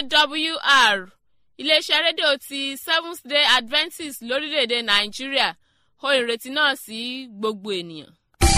awr iléeṣẹ́ rédíò ti seventh day adventist lórílẹ̀‐èdè nàìjíríà ohun ìrètí náà sí gbogbo ènìyàn.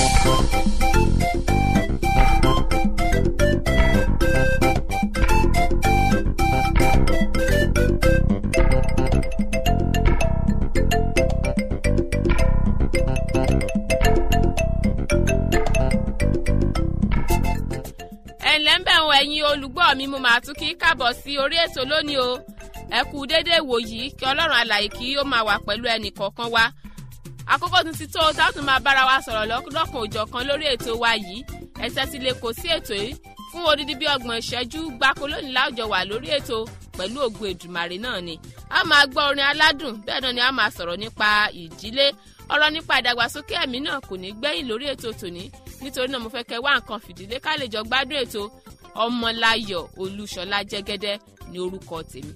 ẹ̀ǹlẹ́ ń bẹ̀ wọ ẹ̀yin olùgbọ́ mi mo máa tún kí káàbọ̀ sí orí ètò lónìí o ẹ kú déédéé wò yìí kí ọlọ́run alàyè kí ó máa wà pẹ̀lú ẹnì kọ̀ọ̀kan wa àkókò tún ti tó o tá a tún máa bára wa sọ̀rọ̀ lọ́kàn òjọ̀kan lórí ètò wa yìí ẹsẹ̀ ti lè kó sí ètò yìí fún odidi bí ọgbọ̀n ìṣẹ́jú gbáko lónìí láwùjọ wà lórí ètò pẹ̀lú ògùn èdùmàrè náà ni a máa gbọ́ orin aládùn bẹ́ẹ̀ náà ni a máa sọ̀rọ̀ nípa ìdílé ọ̀rọ̀ nípa ìdàgbàsókè ẹ̀mí náà kò ní gbẹ́yìn lórí ètò tòní nítorí náà mo fẹ́ kẹ́ wá nǹkan fìdílé ká lè jọ gbádùn ètò ọmọláyọ̀ olúṣọlá jẹ́gẹ́dẹ́ ní orúkọ tèmi.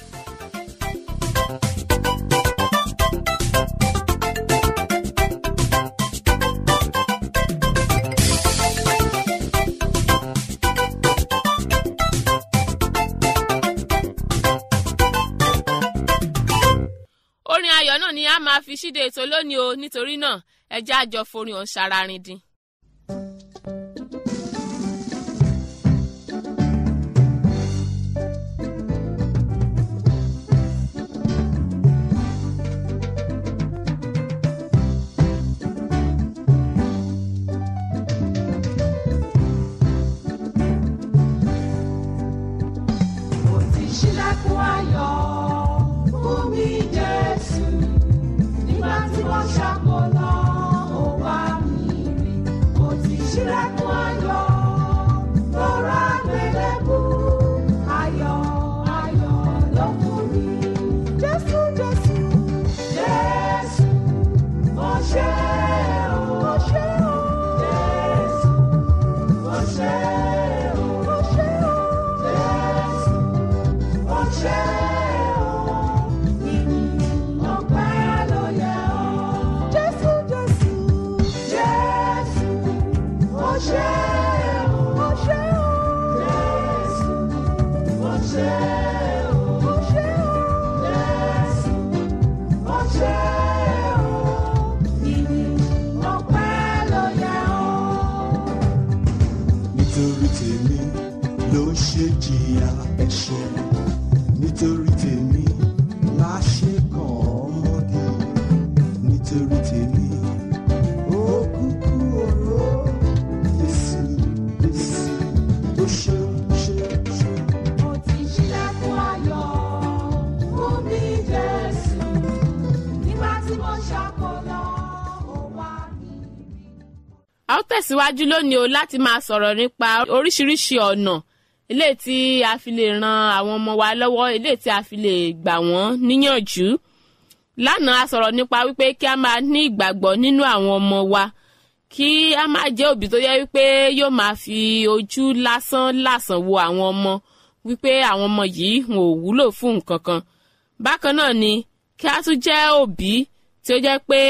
orin ayọ̀ náà ni a máa fi ṣíde ètò lónìí o nítorí náà ẹ jẹ́ àjọ forin ọ̀hún ṣararin dín. Mo ti ṣílẹ̀kùn ayọ̀ fún mi Jésù. Nígbà tí wọ́n ṣàkólọ́, ó wá mi rí. Mo ti ṣílẹ̀kùn ayọ̀ lọ́ra gbẹlẹ́bù. Ayọ̀ ayọ̀ ló fún mi. Jésù Jésù Jésù mo ṣe o. Mo ṣe o. Jésù mo ṣe o. Mo ṣe o. Jésù mo ṣe o. Ìyìn ọpẹ́ ló yẹ ọ́. Jésù Jésù Jésù mo ṣe o. Mo ṣe o. Jésù mo ṣe o. Mo ṣe o. Jésù mo ṣe o. Ìyìn ọpẹ́ ló yẹ ọ́. nítorí tèmi ló ṣe jìyà ẹ̀ṣẹ̀ nítorí tèmi la ṣe kàn ọmọdé nítorí tèmi ó kúkú oró Jésù Jésù ó ṣe ṣe ṣe. Mo ti ṣílẹ̀kùn ayọ̀ fún mi Jésù. Nígbà tí mo ṣàkólọ́, ó wá mi rí. a ó tẹ̀síwájú lónìí o láti máa sọ̀rọ̀ nípa oríṣiríṣi ọ̀nà eléyìí tí a fi lè ran àwọn ọmọ wa lọ́wọ́ eléyìí tí a fi lè gbà wọ́n níyànjú lánàá a sọ̀rọ̀ nípa wípé kí a máa ní ìgbàgbọ́ nínú àwọn ọmọ wa kí a máa jẹ́ òbí tó yẹ wípé yóò máa fi ojú lásán lásán wo àwọn ọmọ wípé àwọn ọmọ yìí wọn ò wúlò fún nǹkan kan bákan náà ni kí a tún jẹ́ òbí tí ó jẹ́ pé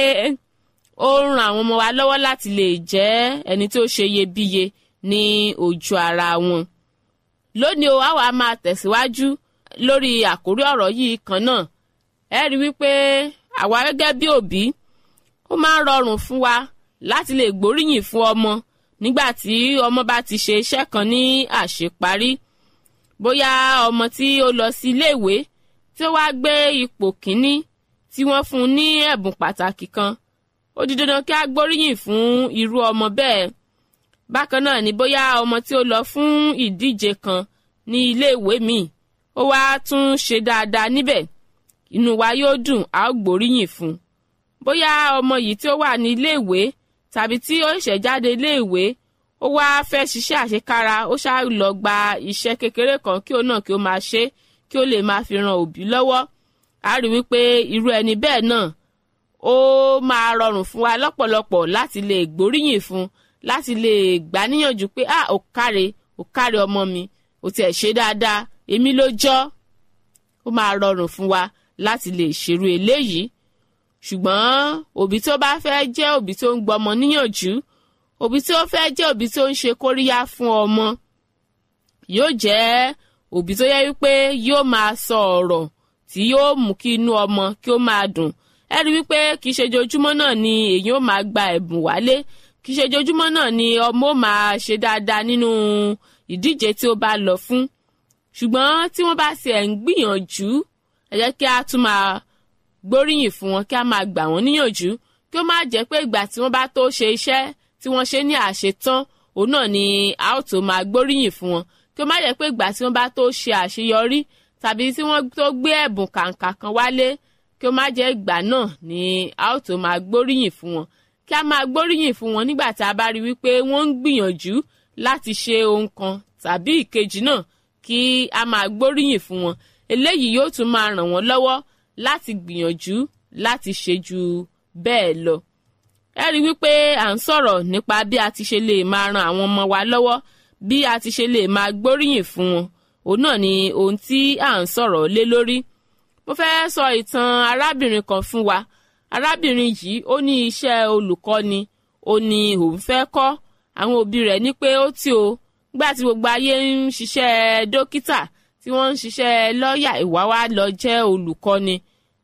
ó ń ran àwọn ọmọ wa lọ́wọ́ láti lè jẹ́ ẹni tí ó ṣe iyebíye ní ojú ara wọn. lónìí o àwa máa tẹ̀síwájú lórí àkórí ọ̀rọ̀ yìí kan náà ẹ rí wípé àwa gẹ́gẹ́ bí òbí ó máa ń rọrùn fún wa láti lè gbóríyìn fún ọmọ nígbà tí ọmọ bá ti ṣe iṣẹ́ kan ní àṣeparí bóyá ọmọ tí ó lọ sí iléèwé tí ó wá gbé ipò kínní tí wọ́n fún un ní ẹ̀bùn pàtàkì kan ó di dandan kí a gbóríyìn fún irú ọmọ bẹ́ẹ̀ bákan náà ni bóyá ọmọ tí ó lọ fún ìdíje kan ní iléèwé míì ó wá tún ṣe dáadáa níbẹ̀ inú wa yóò dùn a ó gbóríyìn fún un bóyá ọmọ yìí tí ó wà ní iléèwé tàbí tí ó ṣẹ̀ jáde iléèwé ó wá fẹ́ ṣiṣẹ́ àṣekára ó ṣáà lọ gba iṣẹ́ kékeré kan kí ó náà kí ó máa ṣe kí ó lè máa fi ran òbí lọ́wọ́ a rí wípé irú ẹni bẹ́ẹ̀ náà ó máa rọrùn fún wa lọ́pọ̀lọpọ̀ láti lè gbóríyìn fún láti lè gbà níyànjú pé ah ò káre ò káre ọmọ mi ò tiẹ̀ ṣe dáadáa èmi ló jọ́ ó máa rọrùn fún wa láti lè ṣerú eléyìí ṣùgbọ́n òbí tó bá fẹ́ jẹ́ òbí tó ń gbọmọ níyànjú òbí tó fẹ́ jẹ́ òbí tó ń ṣe kóríyá fún ọmọ yóò jẹ́ òbí tó yẹ wípé yóò máa sọ ọ̀rọ̀ tí yóò mú kí inú ọmọ kí ó máa dùn ẹ rí wípé kì í ṣe jojúmọ́ náà ni èyí ó máa gba ẹ̀bùn wálé kì í ṣe jojúmọ́ náà ni ọmọ ó máa ṣe dáadáa nínú ìdíje tí ó bá lọ fún ṣùgbọ́n tí wọ́n bá ṣe ẹ̀ ń gbìyànjú ẹ jẹ́ kí a tún máa gbóríyìn fún wọn kí a máa gbà wọ́n níyànjú kí ó má jẹ́ pé ìgbà tí wọ́n bá tó ṣe iṣẹ́ tí wọ́n ṣe ní àṣetán òun náà ni a ó tó máa gbóríyìn fún wọn kí ó má jẹ́ pé ìgbà tí wọ́n bá tó ṣe àṣeyọrí tàbí tí wọ́n tó gbé ẹ̀bùn kàǹkà kan wálé kí ó má jẹ́ ìgbà náà ni a ó tó máa gbóríyìn fún wọn kí a máa gbóríyìn fún wọn nígbà tí a bá rí wípé wọ́n ń gbìyànjú láti ṣe ohun kan tàbí ìkejì náà kí a máa gbóríyìn fún wọn eléyìí yóò tún máa ràn wọ́n lọ́wọ́ láti gbìyànjú láti ṣe ju bẹ́ẹ̀ lọ. ẹ rí wípé à ń sọ̀rọ̀ nípa bí a ti ṣe lè máa ran àwọn ọmọ wa lọ́wọ́ bí a ti ṣe lè máa gbóríyìn fún wọn òun náà ni ohun tí à ń sọ̀rọ̀ lé lórí. mo fẹ́ sọ ìtàn arábìnrin kan fún wa arábìnrin yìí ó ní iṣẹ́ olùkọ́ni ó ní òun fẹ́ kọ́ àwọn òbí rẹ̀ ní pé ó tí o gbà tí gbogbo ayé ń ṣiṣẹ́ dókítà tí wọ́n ń ṣiṣẹ́ lọ́ọ̀yà ìwà wa lọ jẹ́ olùkọ́ni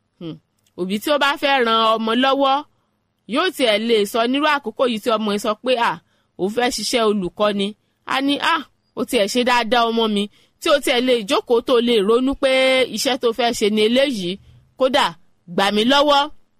òbí tí ó bá fẹ́ ran ọmọ lọ́wọ́ yóò tiẹ̀ lè sọ nírú àkókò yìí tí ọmọ yẹn sọ pé à òun fẹ́ ṣiṣẹ́ olùkọ́ni a ní à ó tiẹ̀ ṣe dáadáa ọmọ mi tí ó tiẹ̀ lè jókòó tó lè ronú pé iṣẹ́ tó fẹ́ ṣe ni eléyìí kódà gbà mí lọ́wọ́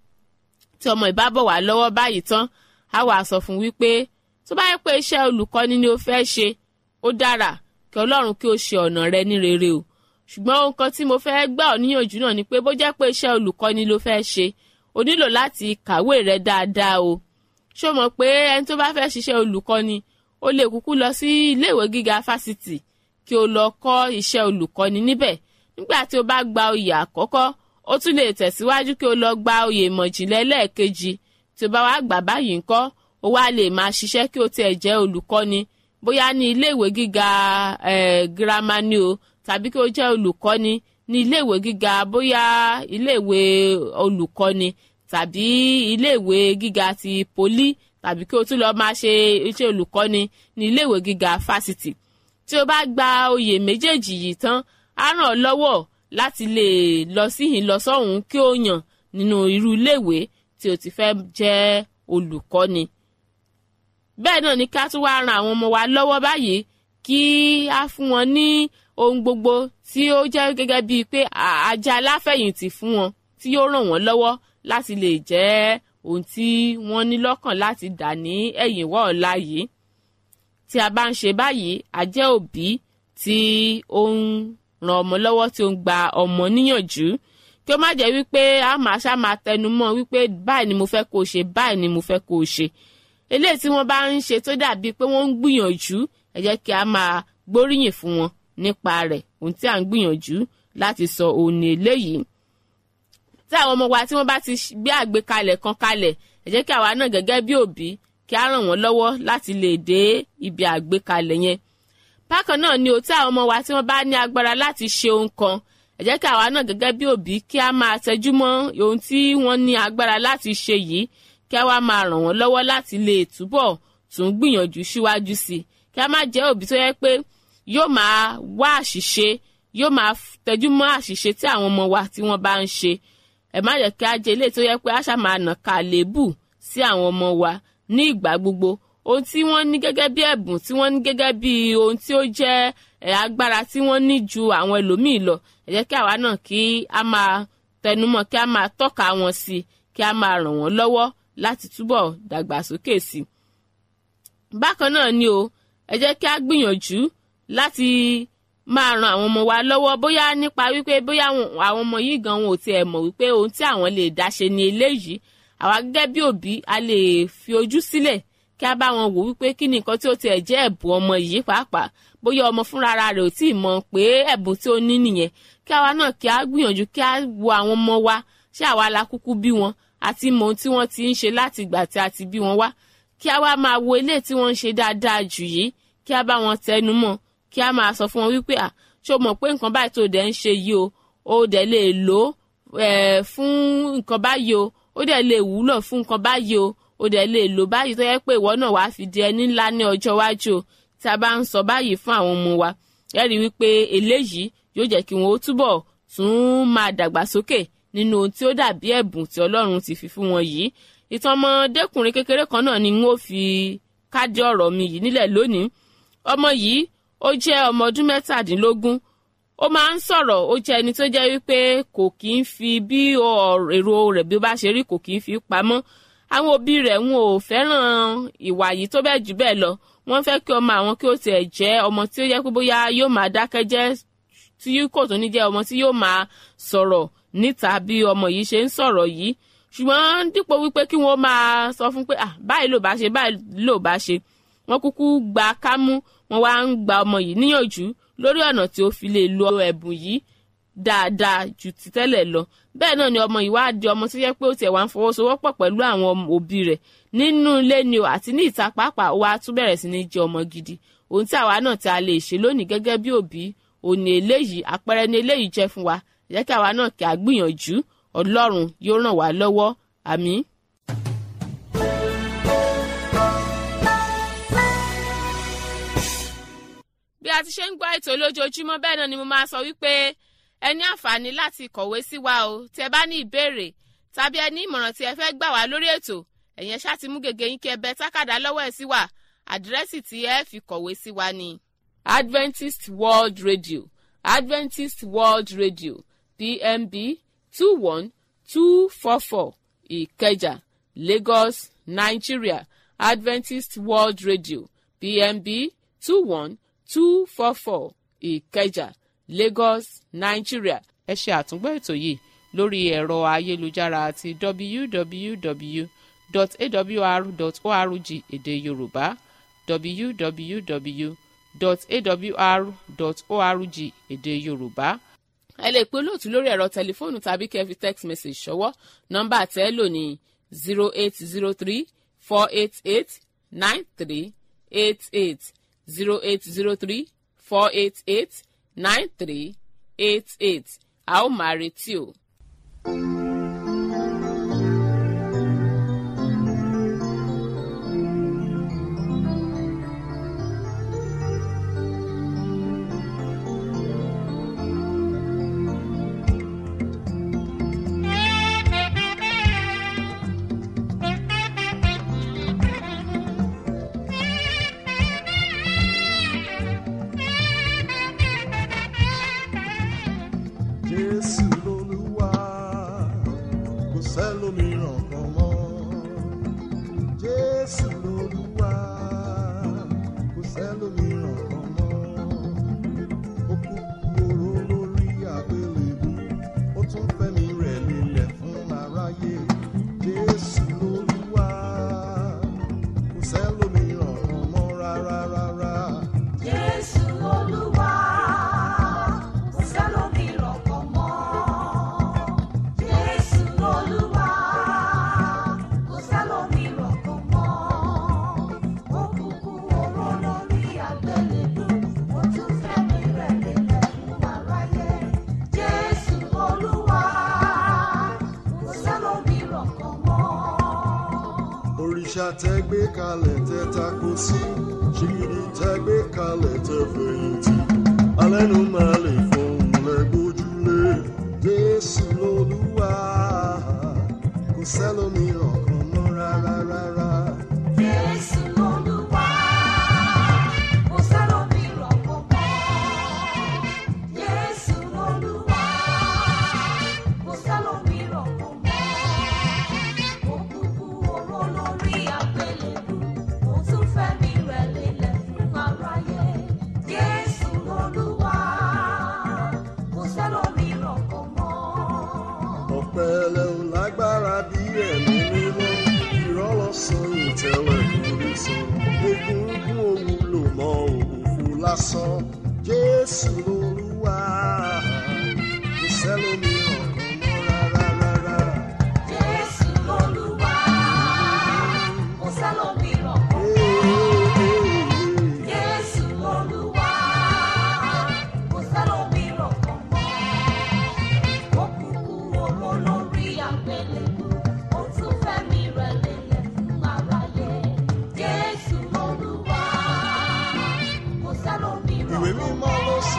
tí ọmọ ìbá bọ̀ wá lọ́wọ́ báyìí tán á wà sọ fún wípé tó bá yẹ pé iṣẹ́ olùkọ́ni ni ó fẹ́ ṣe ó dára kí ọlọ́run kí ó ṣe ọ̀nà rẹ ní rere o ṣùgbọ́n ohun kan tí mo fẹ́ gbà ọ́ níyànjú náà ni pé bó jẹ́ pé iṣẹ́ olùkọ́ni ló fẹ́ ṣe o nílò láti kàwé rẹ dáadáa o ṣó mọ̀ pé ẹni tó bá fẹ́ ṣiṣẹ́ olùkọ́ni ó lè kúkú lọ sí iléèwé gíga fásitì kí o lọ kọ́ iṣẹ́ olùkọ́ni níbẹ̀ nígbà tí o bá gba oyè àkọ́kọ́ ó tún lè tẹ̀síwájú kí o lọ gba oyè ìmọ̀jìnlẹ̀ lẹ́ẹ̀kejì tí o bá wá gbà báyìí ńkọ́ o wá lè máa ṣiṣẹ́ kí o tiẹ̀ jẹ́ olùkọ́ni bóyá ní iléèwé gíga eh, girama ni o tàbí kí o jẹ́ olùkọ́ni ní iléèwé gíga bóyá iléèwé olùkọ́ni tàbí iléèwé gíga ti poli tàbí kí o tún lọ máa ṣe iṣẹ́ olùkọ́ni ní iléèwé gíga fásitì tí o bá gba oyè méjèèjì yìí tán á ràn ọ́ lọ́wọ́ láti lè lọ síhìn lọ sọ́hùn kí o yàn nínú irú iléèwé tí o ti fẹ́ jẹ́ olùkọ́ni bẹ́ẹ̀ náà ni ká tún wá ran àwọn ọmọ wa lọ́wọ́ báyìí kí á fún wọn ní ohun gbogbo tí ó jẹ́ gẹ́gẹ́ bíi pé ajá aláfẹ̀yìntì fún wọn tí yóò ràn wọ́n lọ́wọ́ láti lè jẹ́ ohun tí wọ́n ní lọ́kàn láti dà ní ẹ̀yìn wọ́ ọ̀la yìí tí a bá ń ṣe báyìí a jẹ́ òbí tí ó ń ran ọmọ lọ́wọ́ tí ó ń gba ọmọ níyànjú kí ó má jẹ́ wípé a máa ṣá máa tẹnu mọ́ wípé báyìí ni mo fẹ́ kó o ṣe báyìí ni mo fẹ́ kó o ṣe eléyìí tí wọ́n bá ń ṣe tó dàbí pé wọ́n ń gbìyànjú ẹ jẹ́ kí a máa gbóríyìn fún wọn nípa rẹ̀ ohun tí à ń gbìyànjú láti sọ òun ní eléyìí tí àwọn ọmọ wa tí wọ́n bá ti gbé àgbékalẹ̀ kan kalẹ̀ ẹ jẹ́ kí àwa náà gẹ́gẹ́ bí òbí kí á ràn wọ́n lọ́wọ́ láti lè dé ibi àgbékalẹ̀ yẹn bákan náà ni o tí àwọn ọmọ wa tí wọ́n bá ní agbára láti ṣe ohun kan ẹ jẹ́ kí àwa náà gẹ́gẹ́ bí òbí kí á máa tẹjú mọ́ ohun tí wọ́n ní agbára láti ṣe yìí kí á wá máa ràn wọ́n lọ́wọ́ láti lè túbọ̀ tún gbìyànjú síwájú sí i kí á má jẹ́ òbí tó yẹ pé yóò máa wá àṣìṣe yóò máa tẹjú mọ́ àṣìṣe tí àwọn ọmọ wa tí wọ́n bá ń ṣe ẹ má jẹ́ kí á jẹ́ ilé tó yẹ pé àṣà máa nà ká lébù sí àwọn ọmọ wa ní ìgbà gbogbo ohun tí wọ́n ní gẹ́gẹ́ bí ẹ̀bùn tí wọ́n ní gẹ́gẹ́ bí ohun tí ó jẹ́ agbára tí wọ́n ní ju àwọn ẹlòmíì lọ ẹ jẹ́ kí àwa náà kí á máa tẹnumọ́ kí á máa tọ́ka wọn sí kí á máa ràn wọ́n lọ́wọ́ láti túbọ̀ dàgbàsókè sí i. bákan náà ni o ẹ jẹ́ kí á gbìyànjú láti máa ran àwọn ọmọ wa lọ́wọ́ bóyá nípa wípé bóyá àwọn ọmọ yìí gan wọn ò tiẹ̀ mọ̀ wípé ohun tí àwọn lè dá ṣe ni eléyìí àwa gẹ́gẹ́ bí òbí a lè fi ojú sílẹ̀ kí a bá wọn wò wípé kí ni nǹkan tí ó tiẹ̀ jẹ́ ẹ̀bùn ọmọ yìí pàápàá bóyá ọmọ fúnra rẹ̀ ò tí ì mọ̀ pé ẹ̀bùn tí ó ní nìyẹn kí àwa náà kí a gbìyànjú kí a wo àwọn ọmọ wa ṣé àwa la kúkú bí wọn àti mọ ohun tí wọ́n ti ń ṣe láti ìgbà tí a ti bí wọn wá kí a wá máa wo ilé tí wọ́n ń ṣe dáadáa jù yìí kí a bá wọn tẹnu mọ́ kí a máa sọ fún wọn wípé à ṣó mọ̀ pé nǹkan báyìí tó dẹ̀ ń ṣe yìí o ó dẹ̀ lè lò ó fún nǹkan báyìí o ó dẹ̀ lè wúlò fún nǹkan báyìí o ó dẹ̀ lè lò báyìí tó yẹ pé ìwọ náà wàá fi di ẹni ńlá ní ọjọ́ iwájú o tí a bá ń sọ báyìí fún àwọn ọmọ wa ẹ rí i wípé eléyìí yóò jẹ́ kí wọn ó túbọ̀ tún máa dàgbàsókè nínú ohun tí ó dàbí ẹ̀bùn tí ọlọ́run ti fi fún wọn yìí ìtàn ọmọdékùnrin kékeré kan náà ni n ó fi káàdì ọ̀rọ̀ mi yìí nílẹ̀ lónìí ọmọ yìí ó jẹ́ ọmọ ọdún mẹ́tàdínlógún ó máa ń sọ̀rọ̀ ó jẹ́ ẹni tó jẹ́ wípé kò kì í fi bí èrò rẹ̀ bí ó bá ṣe rí kò kì í fi pamọ́ àwọn òbí rẹ̀ wọn ò fẹ́ràn ìwà yìí tó bẹ́ẹ̀ jù bẹ́ẹ̀ lọ wọ́n fẹ́ kí ọmọ àwọn kí ó tiẹ̀ jẹ́ ọmọ tí ó yẹ pé bóyá yóò máa dákẹ́ jẹ́ tí kò tó ní jẹ́ ọmọ tí yóò máa sọ̀rọ̀ níta bí ọmọ yìí ṣe ń sọ̀rọ̀ yìí ṣùgbọ́n dípò wípé kí wọ́n máa sọ fún pé ah báyìí ló bá ṣe báyìí ló bá ṣe wọ́n kúkú gba kámú wọ́n wá ń gba ọmọ yìí níyànjú lórí ọ̀nà tí ó fi lè lo ẹ̀bùn yìí dáadáa ju ti tẹ́lẹ̀ lọ bẹ́ẹ̀ náà ni ọmọ yìí wá di ọmọ tó yẹ pé ó tiẹ̀ wá ń fọwọ́sowọ́pọ̀ pẹ̀lú àwọn òbí rẹ̀ nínú ilé ni o àti ní ìta pàápàá ó wá tún bẹ̀rẹ̀ sí ní jẹ́ ọmọ gidi ohun tí àwa náà tí a lè ṣe lónìí gẹ́gẹ́ bí òbí òní eléyìí àpẹẹrẹ ni eléyìí jẹ́ fún wa jẹ́ kí àwa náà kí a gbìyànjú ọlọ́run yóò ràn wá lọ́wọ́ àmín. bí a ti ṣe ń gbọ́ ètò lójoojúmọ́ bẹ́ẹ̀ náà ni mo máa sọ wípé ẹ ní àǹfààní láti kọ̀wé sí wa o tí ẹ bá ní ìbéèrè tàbí ẹ ní ìmọ̀ràn tí ẹ fẹ́ gbà wá lórí ètò ẹ̀yẹn ṣáà ti mú gègé yín kí ẹ bẹ tákàdá lọ́wọ́ ẹ̀ sí wa àdírẹ́sì tí ẹ fi kọ̀wé sí wa ni. Adventist World Radio Adventist World Radio PMB two one two four four Ìkẹjà Lagos Nigeria Adventist World Radio PMB two one two four four Ìkẹjà Lagos Nigeria. ẹ ṣe àtúngbọ́ ètò yìí lórí ẹ̀rọ ayélujára àti www.awr.org èdè Yorùbá www.awr.org èdè Yorùbá. ẹ lè pe olóòtú lórí ẹ̀rọ tẹlifóònù tàbí kẹ́ fi text message ṣọwọ́ nọ́mbà tẹ́ lò ní zero eight zero three four eight eight nine three eight eight zero eight zero three four eight eight nine three eight eight a ó máa retí o. Jésù lolúwa kò sẹ́lòmíràn kan mọ́. Jésù lolúwa kò sẹ́lòmíràn kan mọ́. Ó kú oró lórí àgbélébú, ó tún fẹ́mi rẹ̀ lélẹ̀ fún aráyé. Jésù lolúwa kò sẹ́lòmíràn kan mọ́ rárá rárá. Jésù Olúwa, kò sẹ́lòmíràn kan mọ́. Jésù Olúwa, kò sẹ́lòmíràn kan mọ́. Ó kúkú oró lórí àgbélébú, ó tún fẹ́mi rẹ̀ lélẹ̀ fún aráyé. Jésù Olúwa, kò sẹ́lòmíràn kan mọ́. òrìṣà tẹ gbé kalẹ̀ tẹ tako sí ṣìgìdì tẹ gbé kalẹ̀ tẹ fẹ̀yìntì alẹ́nu máa lè fọhùn lẹ́gbójúlé jésù lolúwa kò sẹ́lòmíràn kan mọ́ rárá rárá. Jésù Olúwa, kò sẹ́lòmíràn kan mọ́. Jésù Olúwa, kò sẹ́lòmíràn kan mọ́. Ó kúkú oró lórí àgbélébú, ó tún fẹ́mi rẹ̀ lélẹ̀ fún aráyé. Jésù Olúwa, kò sẹ́lòmíràn kan mọ́. ọ̀pẹ̀lẹ̀ ò lágbára bí ẹ̀mí mímọ́ ìrọ́lọ́sàn ìtẹ̀lẹ̀ kò lè sọ egungun òwúlò mọ́ òfò lásán jésù lolúwa kò sẹ́lòmíràn kan mọ́ rárá rárá. Jésù Olúwa, kò sẹ́lòmíràn kan mọ́. Jésù Olúwa, kò sẹ́lòmíràn kan mọ́. Ó kúkú oró lórí àgbélébú, ó tún fẹ́mi rẹ̀ lélẹ̀ fún aráyé. Jésù Olúwa, kò sẹ́lòmíràn ìwé kan mímọ́ ló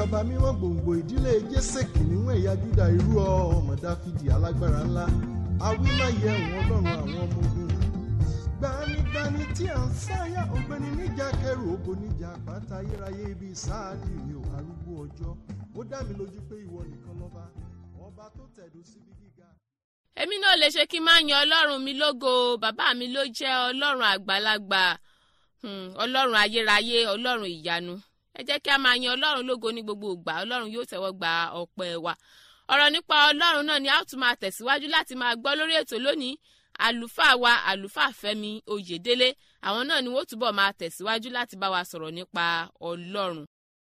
bàbá mímọ́ gbòǹgbò ìdílé jésè kìnìún ẹ̀yà júdà irú ọmọ dáfídì alágbára ńlá awímáyé ẹ̀wọ̀n ọlọ́run àwọn ọmọ ogun gbanigbani tí à ń sáyà ọ̀gbẹ́ni níjà kẹrù ògo níjà àpáta ayérayé ibi sáàdì mi ò arúgbó ọjọ́ ó dá mi lójú pé ìwọ nìkan lọ́ba ọba tó tẹ̀dó síbi gíga. èmi náà lè ṣe kí n máa yan ọlọ́run mi lógo bàbá mi ló jẹ́ ọlọ́run àgbàlagbà hmm, ọlọ́run ayérayé ọlọ́run ìyanu ẹ jẹ́ kí a máa yan ọlọ́run lógo ní gbogbo ìgbà ọlọ́run yóò tẹ́wọ́ gba ọpẹ́ wa ọ̀rọ̀ nípa ọlọ́run náà ni a ó tún máa tẹ̀síwájú láti máa gbọ́ lórí ètò lónìí àlùfáà wa àlùfáà fẹ́mi oyèdélé àwọn náà ni wọ́n túbọ̀ máa tẹ̀síwájú láti bá wa sọ̀rọ̀ nípa ọlọ́run.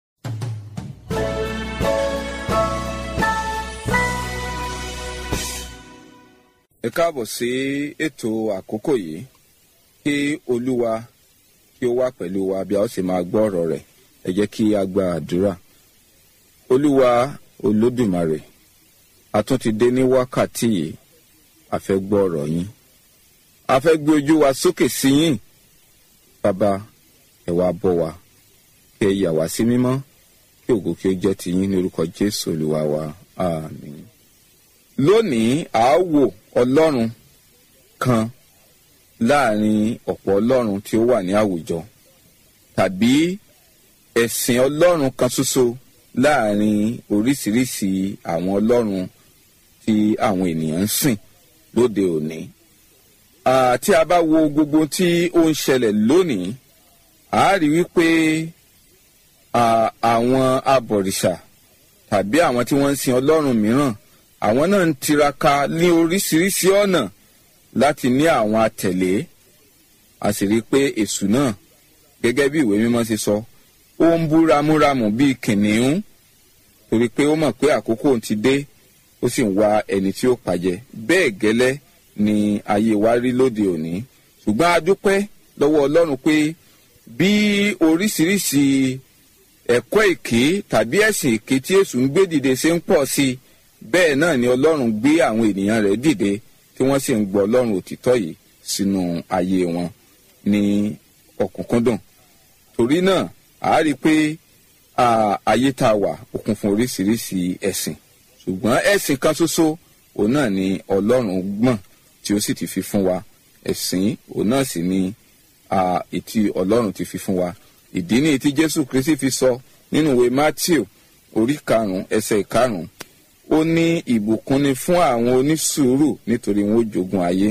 ẹ káàbọ̀ sí ètò àkókò yìí kí olúwa kí ó wà pẹ̀lú wa bí a ó sì máa gbọ́ ọ̀rọ̀ rẹ̀ ẹ jẹ́ kí a gba àdúrà olúwa olódùmarè a tún ti dé ní wákàtí yìí a fẹ́ gbọ́ ọ̀rọ̀ yín a fẹ́ gbé ojú wa sókè sí yín bàbá ẹ wá bọ́ wa kí ẹ yà wá sí mímọ́ kí ògo kí ó jẹ́ ti yín ní orúkọ jésù olúwa wa àmín lónìí a ó wò ọlọ́run kan láàrin ọ̀pọ̀ ọlọ́run tí ó wà ní àwùjọ tàbí ẹ̀sìn ọlọ́run kan ṣoṣo láàrin oríṣiríṣi àwọn ọlọ́run tí àwọn ènìyàn ń sìn lóde òní. Ah, tí a bá wo gbogbo tí ó ń ṣẹlẹ̀ lónìí a rí wípé ah, àwọn abọ̀rìṣà tàbí àwọn tí wọ́n ń sin ọlọ́run mìíràn àwọn náà ń tiraka ní oríṣiríṣi ọ̀nà láti ní àwọn àtẹ̀lé a sì rí i pé èṣù náà gẹ́gẹ́ bí ìwé mímọ́ ṣe sọ ó ń bú ramúramù bíi kìnìún torí pé ó mọ̀ pé àkókò ti dé ó sì ń wá ẹni tí ó pàjẹ bẹ́ẹ̀ gẹ́lẹ́ ni ayé wa rí lóde òní ṣùgbọ́n a dúpẹ́ lọ́wọ́ ọlọ́run pé bí oríṣiríṣi ẹ̀kọ́ èké tàbí ẹ̀sìn èké tí èṣù ń gbé dìde ṣe ń pọ̀ sí i bẹ́ẹ̀ náà ni ọlọ́run gbé àwọn ènìyàn rẹ̀ dìde tí wọ́n sì ń gbọ́ ọlọ́run òtítọ́ yìí sínú ayé wọn ní ọ̀kúnkúndùn torí náà a rí i pé ayé tá a wà ó kún fún oríṣiríṣi ẹ̀sìn ṣùgbọ́n ẹ̀sìn kan ṣoṣo òun náà ni ọlọ́run gbọ̀n tí ó sì ti fi fún wa ẹ̀sìn òun náà sì ni ètí ọlọ́run ti fi fún wa ìdí ni tí jésù kristi fi sọ nínú ìwé matthew orí karùn-ún ẹsẹ̀ karùn-ún ó ní ìbùkún ni fún àwọn onísùúrù nítorí wọn ó jogun ayé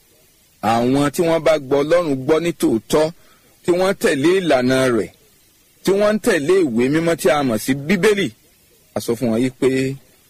àwọn tí wọ́n bá gbọ́ ọlọ́run gbọ́ ní tòótọ́ tí wọ́n tẹ̀lé ìlànà rẹ̀ tí wọ́n ń tẹ̀lé ìwé mímọ́ tí a mọ̀ sí bíbélì a sọ fún wọn yìí pé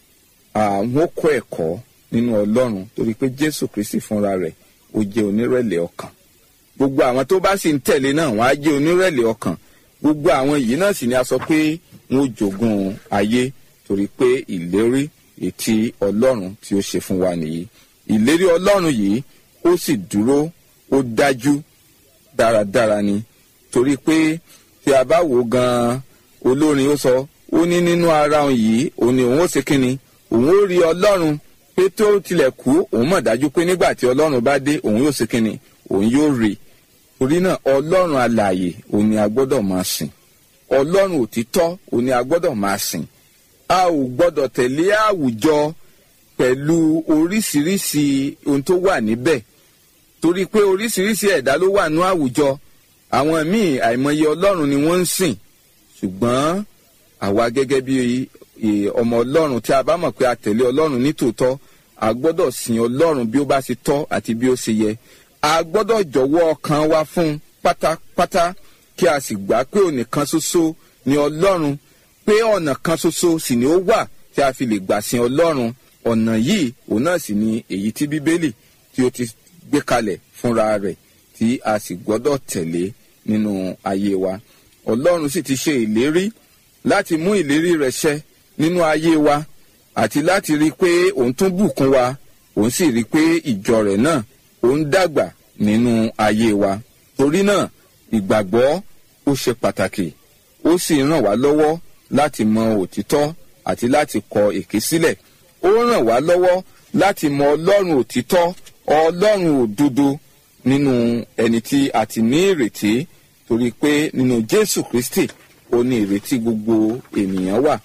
àwọn kọ́ ẹ̀kọ́ nínú ọlọ́run torí pé jésù kristi fúnra rẹ̀ ó jẹ́ onírẹ̀lẹ̀ ọkàn gbogbo àwọn tó bá sì ń tẹ̀lé náà wọ́n á jẹ́ onírẹ̀lẹ̀ ọkàn gbogbo àwọn yìí náà sì ni a sọ pé wọn ó jogun ayé torí pé ìlérí ètí ọlọ́run tí ó ṣe fún wa nìyí ìlérí ọlọ́run yìí ó sì dúró ó dájú dáradára ni torí pé tí a bá wò gan-an olórin ó sọ ó ní nínú ara òun yìí òun ni òun ó ṣe kínni òun ó rí ọlọ́run pé tó tilẹ̀ kú òun mọ̀ dájú pé nígbà tí ọlọ́run bá dé òun yóò ṣe kínni òun yóò rí torí náà ọlọ́run alààyè òun ni a gbọ́dọ̀ máa sìn ọlọ́run òtítọ́ òun ni a gbọ́dọ̀ máa sìn a ò gbọ́dọ̀ tẹ̀lé àwùjọ pẹ̀lú oríṣiríṣi ohun tó wà níbẹ̀ torí pé oríṣiríṣi ẹ̀dá ló wà ní àwùjọ àwọn míì àìmọye ọlọ́run ni wọ́n ń sìn ṣùgbọ́n àwa gẹ́gẹ́ bí ọmọ ọlọ́run tí a bá mọ̀ pé a tẹ̀lé ọlọ́run nítòótọ́ a gbọ́dọ̀ sìn ọlọ́run bí ó bá ṣe tọ́ àti bí ó ṣe yẹ a gbọ́dọ̀ jọ̀wọ́ ọkàn wa fún pátápátá kí a sì gbà pé ònìkan ṣoṣo ni ọlọ́run pé ọ̀nà kan ṣoṣo sì ni ó wà tí a fi lè gbà sin ọlọ́run ọ̀nà yìí òun náà sì ni èyí tí bíbélì tí ó ti gbé kalẹ̀ fúnra rẹ̀ tí a sì gbọ́dọ̀ tẹ̀lé nínú ayé wa ọlọ́run sì ti ṣe ìlérí láti mú ìlérí rẹ̀ ṣẹ nínú ayé wa àti láti rí i pé òun tún bùkún wa òun sì rí i pé ìjọ rẹ̀ náà òun dàgbà nínú ayé wa torí náà ìgbàgbọ́ ó ṣe pàtàkì ó sì ràn wá lọ́wọ́ láti mọ òtítọ́ àti láti kọ èké sílẹ̀ ó ràn wá lọ́wọ́ láti mọ ọlọ́run òtítọ́ ọlọ́run òdodo nínú ẹni tí a ti ní ìrètí torí pé nínú jésù kristi ó ní ìrètí gbogbo ènìyàn wà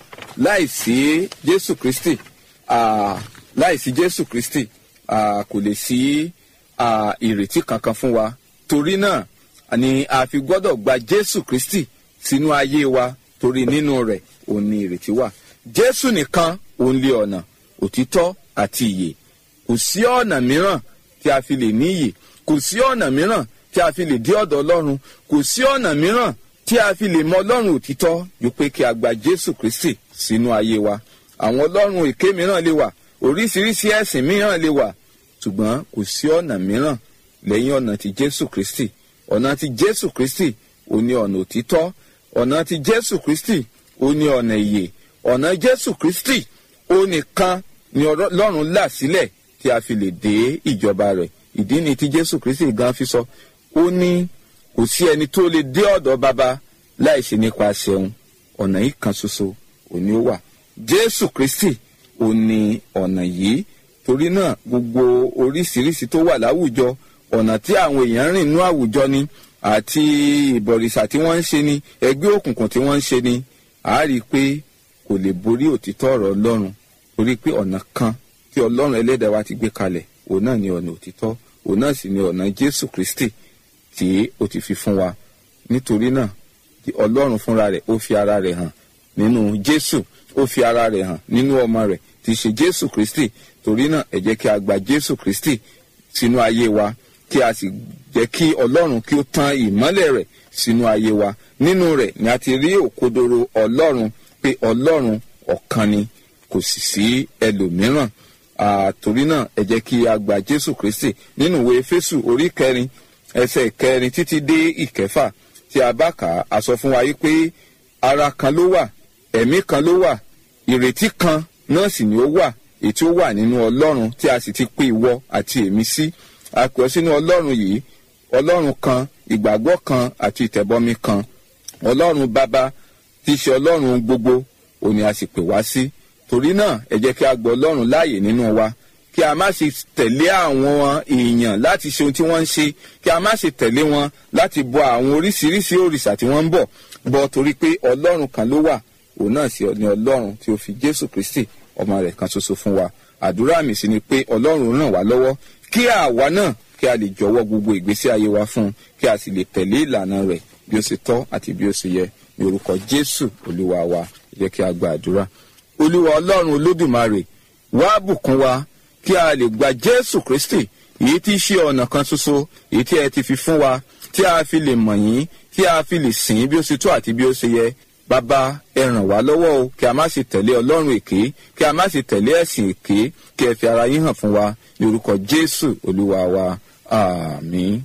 láìsí jésù kristi ah, láìsí jésù kristi ah, kò lè sí ah, ìrètí kankan fún wa torí náà ni a fi gbọ́dọ̀ gba jésù kristi sínú ayé wa torí nínú rẹ̀ òun ni ìrètí wà jésù nìkan òun lé ọ̀nà òtítọ́ àti ìyè kò sí ọ̀nà mìíràn tí a fi lè ní ìyè kò sí ọ̀nà mìíràn tí a fi lè dé ọ̀dọ̀ ọlọ́run kò sí ọ̀nà mìíràn tí a fi lè mọ ọlọ́run òtítọ́ ju pé kí a gba jésù kristi sínú ayé wa àwọn ọlọ́run èké mìíràn lè wà oríṣiríṣi ẹ̀sìn mìíràn lè wà ṣùgbọ́n kò sí ọ̀nà mìíràn lẹ́yìn ọ̀nà ti jésù kristi ọ̀nà ti jésù kristi ò ní ọ̀nà òtítọ́ ọ̀nà ti jésù kristi ò ní ọ̀nà ìyè ọ̀nà jésù kristi ó nìkan ni ọlọ́run là sílẹ̀ tí a fi lè dé ìjọba rẹ̀ ìdí ni tí jésù kristi gan fi sọ ó ní kò sí ẹni tó lè dé ọ̀dọ̀ baba láì ṣe nípasẹ̀ òun ọ̀nà yìí kan ṣoṣo òní ó wà jésù kristi ò ní ọ̀nà yìí torí náà gbogbo oríṣiríṣi tó wà láwùjọ ọ̀nà tí àwọn èèyàn rìn nú àwùjọ ni àti ìbọ̀rìṣà tí wọ́n ń ṣe ni ẹgbẹ́ òkùnkùn tí wọ́n ń ṣe ni a rí i pé kò lè borí òtítọ́ ọ̀rọ̀ ọlọ́run torí pé ọ̀nà kan tí ọlọ́run ẹlẹ́dàá wa ti gbé kalẹ̀ òun náà ni ọ̀nà òtítọ́ òun náà sì ni ọ̀nà jésù kristi tí ó ti fi fún wa nítorí náà ọlọ́run fúnra rẹ̀ ó fi ara rẹ̀ hàn nínú jésù ó fi ara rẹ̀ hàn nínú ọmọ rẹ̀ tí í ṣe jésù kristi torí náà ẹ jẹ́ kí a gba jésù kristi sínú ayé wa kí a sì jẹ́ kí ọlọ́run kí ó tan ìmọ́lẹ̀ rẹ̀ sínú ayé wa nínú rẹ̀ ni a ti rí òkodoro ọlọ́run pé ọlọ́run ọ̀kan ni kò sì sí ẹlòmíràn àtòrí náà ẹ jẹ́ kí a gba jésù kristi nínú ìwé fésù orí kẹrin ẹsẹ̀ kẹrin títí dé ìkẹfà tí a bá kà á a sọ fún wa yìí pé ara kan ló wà ẹ̀mí kan ló wà ìrètí kan náà sì ni ó wà èyí tí ó wà nínú ọlọ́run tí a sì ti pè ìwọ àti èmi sí a pè ọ́ sínú ọlọ́run yìí ọlọ́run kan ìgbàgbọ́ kan àti ìtẹ̀bọmi kan ọlọ́run bàbá tí í ṣe ọlọ́run gbogbo òní a sì pè wá sí torí náà ẹ jẹ́ kí a gbọ́ ọlọ́run láàyè nínú wa kí a má ṣe tẹ̀lé àwọn èèyàn láti ṣe ohun tí wọ́n ń ṣe kí a má ṣe tẹ̀lé wọn láti bọ àwọn oríṣiríṣi òrìṣà tí wọ́n ń bọ̀ bọ̀ torí pé ọlọ́run kan ló wà òun náà sì ni ọlọ́run tí ó fi jésù kristi ọmọ rẹ̀ kan ṣoṣo fún wa àdúrà mi sì ni pé ọlọ́run ràn wá lọ́wọ́ kí àwa náà kí a lè jọ̀wọ́ gbogbo ìgbésí ayé wa fún un kí a sì lè tẹ̀lé ìlànà rẹ̀ bí ó ṣe tọ́ àti bí ó ṣe yẹ ní orúkọ jésù olúwa wa ẹ jẹ́ kí a gba àdúrà olúwa ọlọ́run olódùmarè wá bùkún wa kí a lè gba jésù kristi èyí tí í ṣe ọ̀nà kan ṣoṣo èyí tí ẹ ti fi fún wa tí a fi lè mọ̀ yín tí a fi lè sìn bí ó ṣe tó àti bí ó ṣe yẹ bàbá ẹ ràn wá lọ́wọ́ o kí a má ṣe tẹ̀lé ọlọ́run èké kí a má ṣe tẹ̀lé ẹ̀sìn èké kí ẹ fi ara yín hàn fún wa ní orúkọ jésù olúwa wa àmín.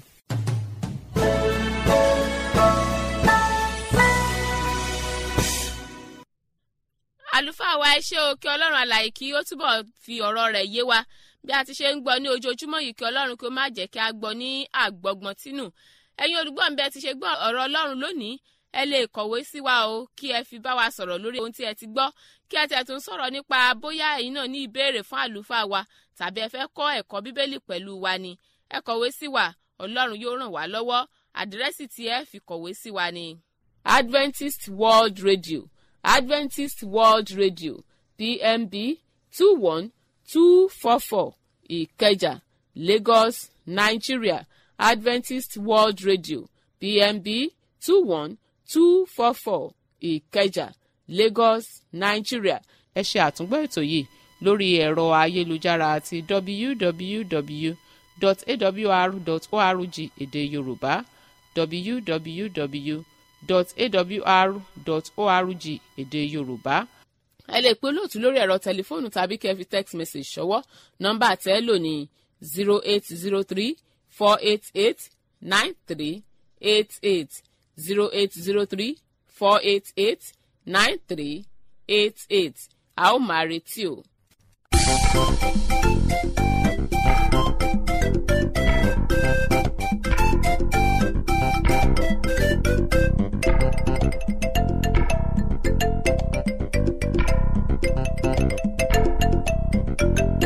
àlùfáà wa ẹ ṣé o kí ọlọ́run àlàyé kí ó túbọ̀ fi ọ̀rọ̀ rẹ̀ yé wa bí a ti ṣe ń gbọ́ ní ojoojúmọ́ yìí kí ọlọ́run kí ó má jẹ́ kí a gbọ́ ní àgbọ̀gbọ̀n tínú ẹ̀yin olùgbọ́ mi bí ẹ ti ṣe gbọ́ ọ̀rọ̀ ọlọ́run lónìí ẹ lè kọ̀wé sí wa o kí ẹ fi bá wa sọ̀rọ̀ lórí ohun tí ẹ ti gbọ́ kí ẹ tẹ̀ tún sọ̀rọ̀ nípa bóyá ẹ̀yin náà ní ìbéèrè fún àlùfáà wa tàbí ẹ fẹ́ kọ́ ẹ̀kọ́ bíbélì pẹ̀lú wa ni ẹ kọ̀wé sí wa ọlọ́run yóò ràn wá lọ́wọ́ àdírẹ́sì tí ẹ fi kọ̀wé sí wa ni. Adventist World Radio Adventist World Radio PMB two one two four four Ìkẹjà Lagos Nigeria Adventist World Radio PMB two one two four four Ìkẹjà Lagos Nigeria ẹ ṣe àtúngbọ́ ètò yìí lórí ẹ̀rọ ayélujára àti www.awr.org èdè Yorùbá www.awr.org èdè Yorùbá ẹ lè pe olóòtú lórí ẹ̀rọ tẹlifóònù tàbí kẹ́ fi text message ṣọwọ́ nọ́mbà tẹ́ ẹ lò ní zero eight zero three four eight eight nine three eight eight zero eight zero three four eight eight nine three eight eight a ó máa retí o. kì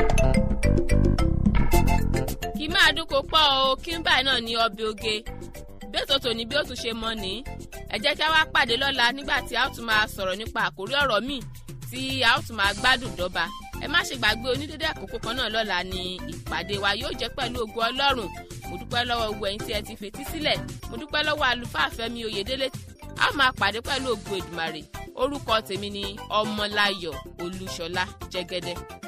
í máa dúnkò pọ̀ o kí n báyìí náà ní ọbẹ̀ oge bẹ́ẹ̀ tó tòní bí ó tún ṣe mọ́ ni ẹ jẹ́ kí a wá pàdé lọ́la nígbà tí a ó tún máa sọ̀rọ̀ nípa àkórí ọ̀rọ̀ míì tí a ó tún máa gbádùn dọ́ba ẹ má ṣe gbàgbé onídéédé àkókò kan náà lọ́la ni ìpàdé wa yóò jẹ́ pẹ̀lú ògo ọlọ́run mo dúpẹ́ lọ́wọ́ gbogbo ẹ̀yin tí ẹ ti fetí sílẹ̀ mo dúpẹ́ lọ́wọ́ àlùfáà Fẹ́mi Oyèdélé a máa pàdé pẹ̀lú ògo Èdùmàrè orúkọ tèmi ni Ọmọláyọ̀ Olúṣọlá Jẹ́gẹ́dẹ́